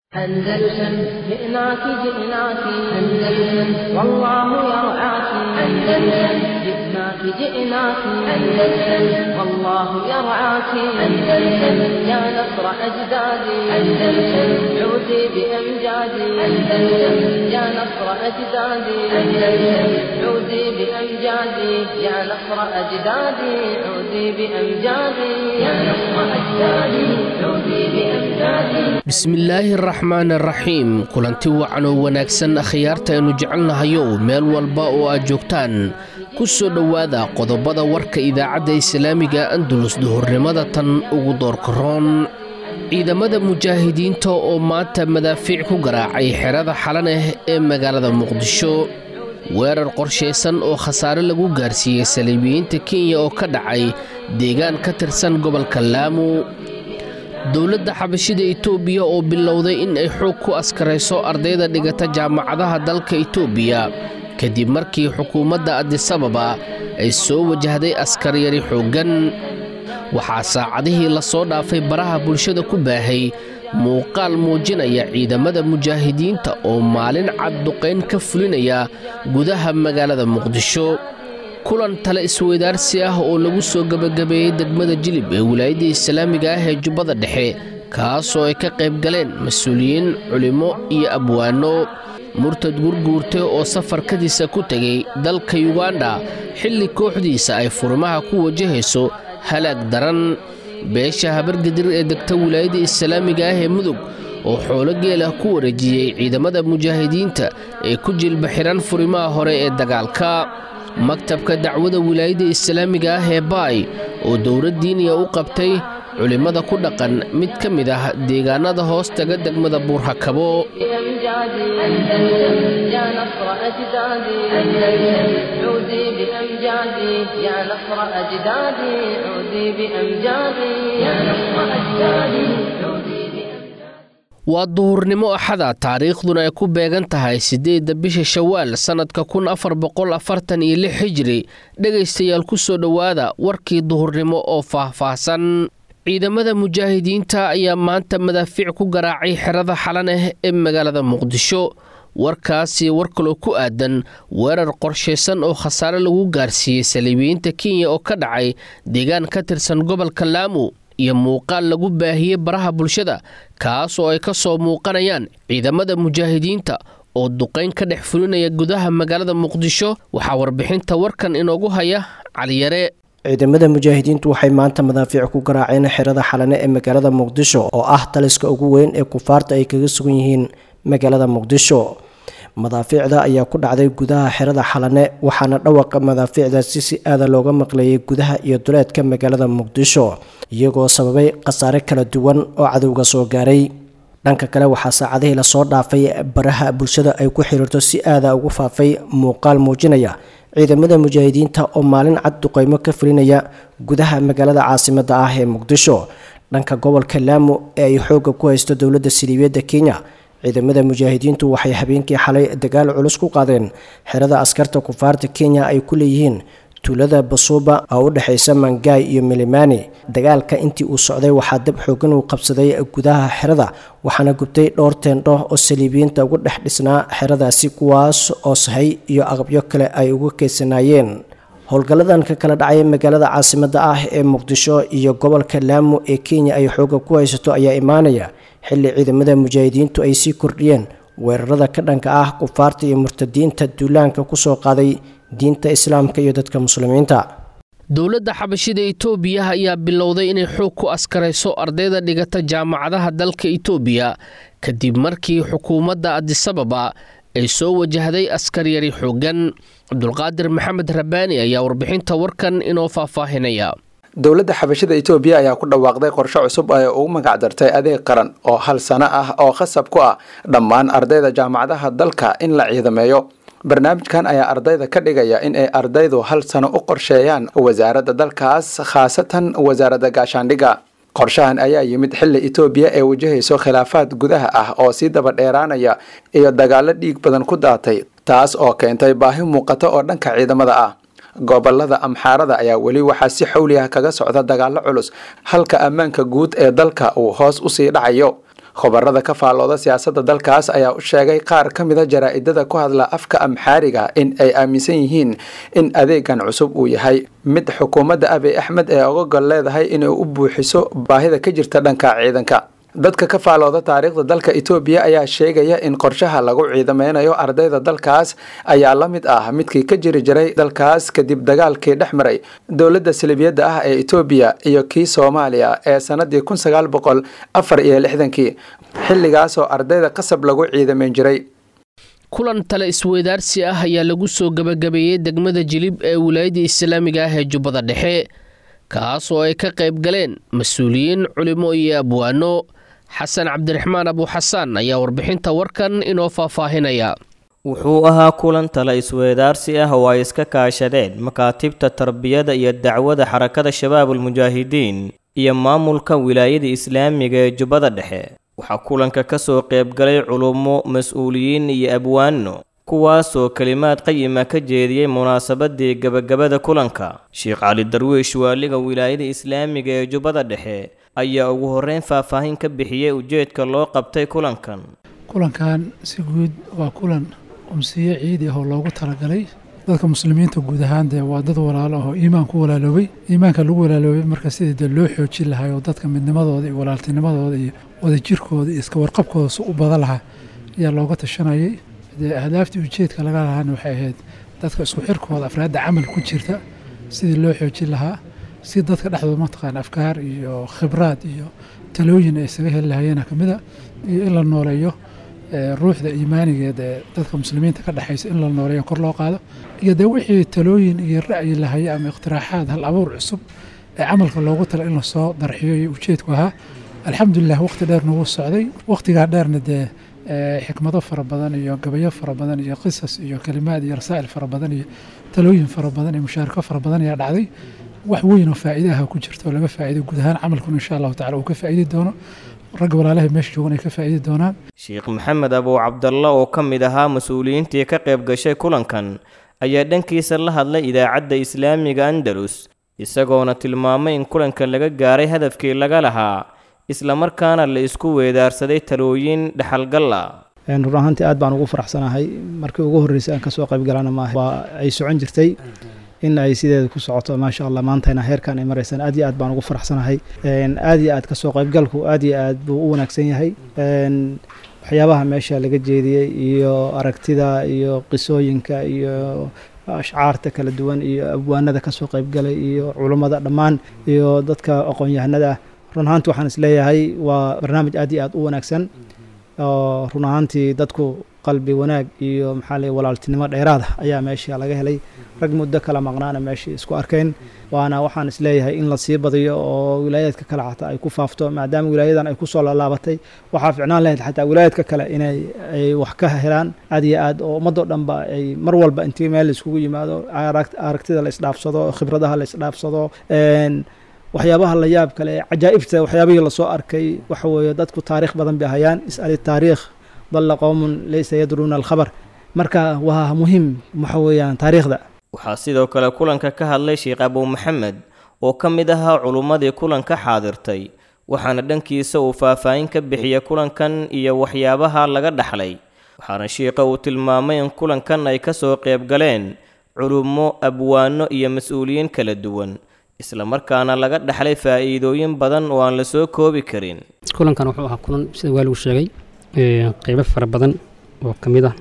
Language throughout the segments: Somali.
أندلسن جئناك جئناك أندلسن والله يرعاك أندلسن جئناك جئناك أندلسن والله يرعاك أندلسن يا نصر أجدادي أندلسن عودي بأمجادي أندلسن يا نصر أجدادي أندلسن عودي بأمجادي يا نصر أجدادي عودي بأمجادي يا نصر أجدادي عودي بأمجادي bismillaahi araxmaan araxiim kulanti wacan oo wanaagsan akhyaarta aynu jecelnahayow meel walba oo aad joogtaan ku soo dhowaada qodobada warka idaacadda islaamiga andulus duhurnimada tan ugu doorkaroon ciidamada mujaahidiinta oo maanta madaafiic ku garaacay xerada xalaneh ee magaalada muqdisho weerar qorshaysan oo khasaare lagu gaarsiiyey saliibiyiinta kenya oo ka dhacay deegaan ka tirsan gobolka laamu dowladda xabashida itoobiya oo bilowday in ay xoog ku askarayso ardayda dhigata jaamacadaha dalka itoobiya kadib markii xukuumadda adisababa ay soo wajahday askaryari xooggan waxaa saacadihii lasoo dhaafay baraha bulshada ku baahay muuqaal muujinaya ciidamada mujaahidiinta oo maalin cad duqayn ka fulinaya gudaha magaalada muqdisho kulan tale isweydaarsi ah oo lagu soo gebagabeeyey degmada jilib ee wilaayadda islaamiga ah ee jubbada dhexe kaasoo ay ka qayb galeen mas-uuliyiin culimmo iyo abwaano murtad gurguurte oo safarkadiisa ku tegay dalka yuganda xilli kooxdiisa ay furimaha ku wajahayso halaag daran beesha habargadir ee degta wilaayadda islaamiga ah ee mudug oo xoolo geelah ku wareejiyey ciidamada mujaahidiinta ee ku jilba xihan furimaha hore ee dagaalka maktabka dacwada wilaayadda islaamiga ah ee baay oo dowlad diiniya u qabtay culimmada ku dhaqan mid ka mid ah deegaanada hoos taga degmada buurhakabo بأمجادي أندلسن يا نصر أجدادي أندلسن عودي بأمجادي يا نصر أجدادي عودي بأمجادي يا نصر أجدادي عودي بأمجادي waa duhurnimo axada taariikhduna ay ku beegan tahay siddeedda bisha shawaal sannadka kun afar boqol afartan iyo lix hijri dhegaystayaal ku soo dhowaada warkii duhurnimo oo faahfaahsan ciidamada mujaahidiinta ayaa maanta madaafiic ku garaacay xerada xalaneh ee magaalada muqdisho warkaasi war kaloo ku aadan weerar qorshaysan oo khasaare lagu gaarsiiyey saliibiyiinta kenya oo ka dhacay deegaan ka tirsan gobolka laamu iyo muuqaal lagu baahiyey baraha bulshada kaas oo ay ka soo muuqanayaan ciidamada mujaahidiinta oo duqayn ka dhex fulinaya gudaha magaalada muqdisho waxaa warbixinta warkan inoogu haya caliyare ciidamada mujaahidiintu waxay maanta madaafiic ku garaaceen xerada xalane ee magaalada muqdisho oo ah taliska ugu weyn ee kufaarta ay kaga sugan yihiin magaalada muqdisho madaafiicda ayaa ku dhacday gudaha xerada xalane waxaana dhawaqa madaafiicdaasi si aada looga maqleeyay gudaha iyo duleedka magaalada muqdisho iyagoo sababay khasaare kala duwan oo cadowga soo gaaray dhanka kale waxaa saacadihii lasoo dhaafay baraha bulshada ay ku xiriirto si aada ugu faafay muuqaal muujinaya ciidamada mujaahidiinta oo maalin cad duqeymo ka fulinaya gudaha magaalada caasimada ah ee muqdisho dhanka gobolka laamu ee ay xoogga ku haysto dowladda siliibiyadda kenya ciidamada mujaahidiintu waxay habeenkii xalay dagaal culus ku qaadeen xerada askarta kufaarta kenya ay ku leeyihiin tuulada basuuba oo u dhexaysa mangaay iyo milimani dagaalka intii uu socday waxaa dab xoogan uu qabsaday gudaha xerada waxaana gubtay dhowr teendho oo saliibiyiinta ugu dhex dhisnaa xeradaasi kuwaas oo sahay iyo aqabyo kale ay uga keysanaayeen howlgalladan ka kala dhacay magaalada caasimada ah ee muqdisho iyo gobolka laamu ee kenya ay xooga ku haysato ayaa imaanaya xilli ciidamada mujaahidiintu ay sii kordhiyeen weerarada ka dhanka ah kufaarta iyo murtadiinta duulaanka kusoo qaaday diinta islaamka iyo dadka muslimiinta dowladda xabashida itoobiya ayaa bilowday inay xoog ku askarayso ardayda dhigata jaamacadaha dalka itoobiya kadib markii xukuumadda adisababa ay soo wajahday askaryari xooggan cabdulqaadir maxamed rabbaani ayaa warbixinta warkan inoo faahfaahinaya dowladda xabashada itoobiya ayaa ku dhawaaqday qorshe cusub ee ugu magacdartay adeeg qaran oo hal sano ah oo khasab ku ah dhammaan ardayda jaamacadaha dalka in la ciidameeyo barnaamijkan ayaa ardayda ka dhigaya in ay ardaydu hal sano u qorsheeyaan wasaaradda dalkaas khaasatan wasaaradda gaashaandhigga qorshahan ayaa yimid xilli itoobiya ee wajahayso khilaafaad gudaha ah oo sii daba dheeraanaya iyo dagaallo dhiig badan ku daatay taas oo keentay baahi muuqato oo dhanka ciidamada ah gobolada amxaarada ayaa weli waxaa si xawli ah kaga socda dagaallo culus halka ammaanka guud ee dalka uu hoos usii dhacayo khubarada ka faallooda siyaasadda dalkaas ayaa u sheegay qaar ka mida jaraa-idada ku hadla afka amxaariga in ay aaminsan yihiin in adeegan cusub uu yahay mid xukuumadda abiy axmed ee oga gol leedahay inay u buuxiso baahida ka jirta dhanka ciidanka dadka ka faallooda taariikhda dalka etoobiya ayaa sheegaya in qorshaha lagu ciidameynayo ardayda dalkaas ayaa la mid ah midkii ka jiri jiray dalkaas kadib dagaalkii dhex maray dowladda salibiyadda ah ee etoobiya iyo kii soomaaliya ee sanadii kun sagaal boqol afar iyo lixdankii xilligaasoo ardayda qasab lagu ciidameyn jiray kulan tale isweydaarsi ah ayaa lagu soo gebagabeeyey degmada jilib ee wilaayadda islaamiga ah ee jubbada dhexe kaas oo ay ka qayb galeen mas-uuliyiin culimo iyo abwaano xasan cabdiraxmaan abuuxasaan ayaa warbixinta warkan inoo faahfaahinaya wuxuu ahaa kulan tala isweedaarsi ah oo ay iska kaashadeen makaatibta tarbiyada iyo dacwada xarakada shabaabulmujaahidiin iyo maamulka wilaayada islaamiga ee jubbada dhexe waxaa kulanka ka soo qaybgalay culummo mas-uuliyiin iyo abwaano kuwaasoo kelimaad qayima ka jeediyey munaasabadii gebagabada kulanka sheekh cali darwiish waaliga wilaayada islaamiga ee jubbada dhexe ayaa ugu horreyn faahfaahin ka bixiyey ujeedka loo qabtay kulankan kulankan si guud waa kulan umsiye ciidi ah oo loogu talagalay dadka muslimiinta guud ahaan dee waa dad walaalo ah oo iimaan ku walaaloobay iimaanka lagu walaaloobay marka sidii dee loo xoojin lahaa oo dadka midnimadooda iyo walaaltinimadooda iyo wadajirkooda iyo iska warqabkooda si u badan lahaa ayaa looga tashanayay dee ahdaaftii ujeedka laga lahaana waxay ahayd dadka isku xirkooda afraadda camal ku jirta sidii loo xoojin lahaa si dadka dhexdooda mataqaana afkaar iyo khibraad iyo talooyin ay isaga heli lahayeena ka mid a iyo in la nooleeyo ruuxda iimaanigeed ee dadka muslimiinta ka dhexaysa in la nooleeyo kor loo qaado iyo dee wixii talooyin iyo ra'yi lahaye ama iqtiraaxaad hal abuur cusub ee camalka loogu tala in lasoo darxiyo iyo ujeedku ahaa alxamdulilah waqti dheer nagu socday waqtigaa dheerna dee xikmado fara badan iyo gabayo fara badan iyo qisas iyo kalimaad iyo rasaa'il fara badan iyo talooyin fara badan iyo mushaarako fara badan ayaa dhacday wax weyn oo faa'iide ah ku jirta oo laga faa'iiday guud ahaan camalkun insha allahu tacala uu ka faa'iidi doono ragga walaalahay meesha joogan ay ka faa'iidi doonaan sheekh maxamed abuu cabdalla oo ka mid ahaa mas-uuliyiintii ka qayb gashay kulankan ayaa dhankiisa la hadlay idaacadda islaamiga andalus isagoona tilmaamay in kulanka laga gaaray hadafkii laga lahaa islamarkaana la isku weedaarsaday talooyin dhexalgalla run ahaantii aad baan ugu faraxsanahay markii ugu horreysay aan kasoo qayb galana maaha waa ay socon jirtay in ay sideeda ku socoto maasha allah maantayna heerkan ay maraysaan aad iyo aad baan ugu faraxsanahay aad iyo aad kasoo qaybgalku aad iyo aad buu u wanaagsan yahay waxyaabaha meesha laga jeediyey iyo aragtida iyo qisooyinka iyo ashcaarta kala duwan iyo abwaanada kasoo qaybgalay iyo culummada dhammaan iyo dadka aqoon-yahanada run ahaanti waxaan isleeyahay waa barnaamij aad iyo aad u wanaagsan oo run ahaantii dadku qalbi wanaag iyo maxaa lay walaaltinimo dheeraada ayaa meesha laga helay rag muddo kala maqnaana meeshii isku arkeen waana waxaan isleeyahay in la sii badiyo oo wilaayaadka kale xataa ay ku faafto maadaama wilaayadan ay kusoo laalaabatay waxaa ficnaan lahayd xataa wilaayaadka kale inay ay wax ka helaan aad iyo aad oo ummadoo dhanba ay mar walba intii meel la iskugu yimaado aragtida la isdhaafsado khibradaha la isdhaafsado waxyaabaha la yaab kale cajaa'ibta waxyaabihii lasoo arkay waxa weeye dadku taariikh badan bay hayaan is'ali taariikh dalla qowmun laysa yadruuna alkhabar marka waa muhiim waxa weeyaan taariikhda waxaa sidoo kale kulanka ka hadlay sheekh abuu maxamed oo ka mid ahaa culummadii kulanka xaadirtay waxaana dhankiisa uu faahfaahin ka bixiyay kulankan iyo waxyaabaha laga dhaxlay waxaana sheikha uu tilmaamay in kulankan ay ka soo qayb galeen culummo abwaano iyo mas-uuliyiin kala duwan islamarkaana laga dhaxlay faa'iidooyin badan oo aan la soo koobi karin kulankan wuxuu ahaa kulan sida waaligu sheegay qeybo fara badan oo ka mid ah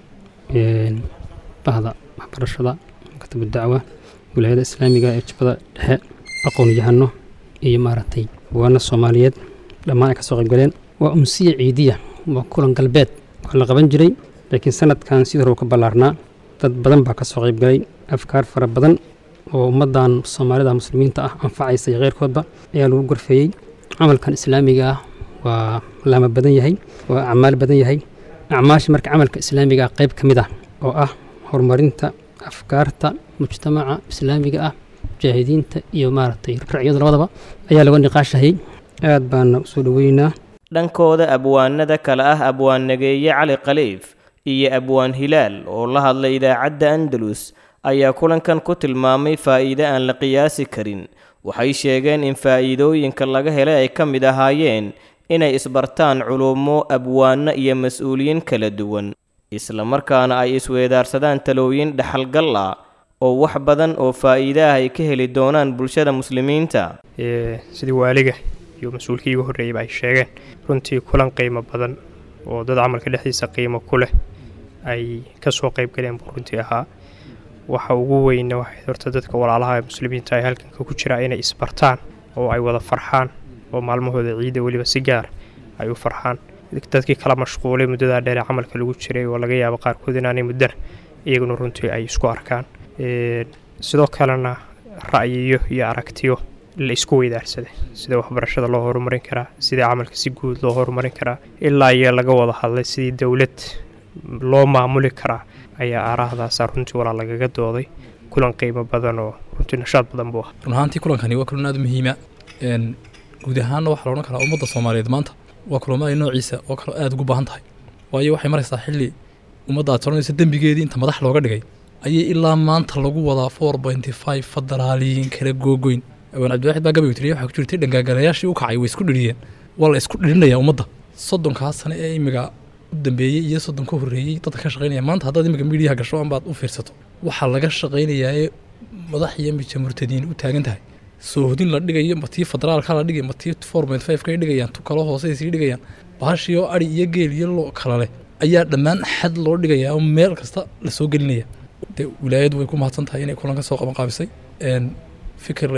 bahda waxbarashada maktabu dacwa wilaayada islaamiga ee jubbada dhexe aqoon-yahano iyo maaragtay waana soomaaliyeed dhammaan ay ka soo qaybgaleen waa umsiya ciidiya waa kulan galbeed waa la qaban jiray laakiin sanadkan sidii hore uu ka ballaarnaa dad badan baa ka soo qaybgalay afkaar fara badan oo ummaddan soomaalida muslimiinta ah anfacaysa iyo keyrkoodba ayaa lagu gorfeeyey camalkan islaamiga ah waa laama badan yahay waa acmaal badan yahay acmaasha marka camalka islaamiga ah qayb ka mid ah oo ah horumarinta afkaarta mujtamaca islaamiga ah mujaahidiinta iyo maaragtay racyadu labadaba ayaa laga niqaashahayay aad baana usoo dhoweynaynaa dhankooda abwaanada kale ah abwaan nageeye cali khaliif iyo abwaan hilaal oo la hadlay idaacadda andalus ayaa kulankan ku tilmaamay faa'iide aan la qiyaasi karin waxay sheegeen in faa'iidooyinka laga helay ay ka mid ahaayeen inay isbartaan culummo abwaano iyo mas-uuliyiin kala duwan islamarkaana ay isweedaarsadaan talooyin dhaxalgal ah oo wax badan oo faa'iidaah ay ka heli doonaan bulshada muslimiinta sidii waaliga iyo mas-uulkii igu horreeyeyba ay sheegeen runtii kulan qiimo badan oo dad camalka dhexdiisa qiimo ku leh ay ka soo qayb galeen buu runtii ahaa waxa ugu weyna waxay horta dadka walaalaha ee muslimiinta ay halkanka ku jiraa inay isbartaan oo ay wada farxaan oo maalmahooda ciida weliba si gaar ay u farxaan dadkii kala mashquulay muddadaa dheer ee camalka lagu jiray oo laga yaabo qaarkood inaanay muddana iyaguna runtii ay isku arkaan sidoo kalena ra'yiyo iyo aragtiyo la isku weydaarsaday sida waxbarashada loo horumarin karaa sidii camalka si guud loo horumarin karaa ilaa iyo laga wada hadlay sidii dowlad loo maamuli karaa ayaa aaraahdaasa runtii walaa lagaga dooday kulan qiimo badan oo runtii nashaad badan buu ah run ahaantii kulankani waa kulan aada muhiima guud ahaanna waxaa loodhan karaa ummadda soomaaliyeed maanta waa kulamada noociisa oo kale aada ugu baahan tahay waayo waxay maraysaa xilli ummadda aad soranaysa dembigeedii inta madax looga dhigay ayay ilaa maanta lagu wadaa four pointy five federaaliyiin kala googoyn awaan cabdiwaxid baa gabaygu tiriya waxaa ku jirtay dhangaagalayaashii u kacay way isku dhiriyeen waa la isku dhirinayaa ummadda soddonkaa sane ee imiga u dambeeyey iyo soddon ka horreeyey dadka ka shaqaynaya maanta haddaad imiga midiyaha gasho ambaad u fiirsato waxaa laga shaqaynayaa ee madax iyo mija murtadiin u taagan tahay soohodin la dhigayo ma tii federaalka la dhigay ma tii four point five kay dhigayaan tu kalo hoose sii dhigayaan baashii oo ari iyo geel iyo lo kala leh ayaa dhammaan xad loo dhigayaa oo meel kasta la soo gelinaya dee wilaayadu way ku mahadsan tahay inay kulan ka soo qaban qaabisay fikir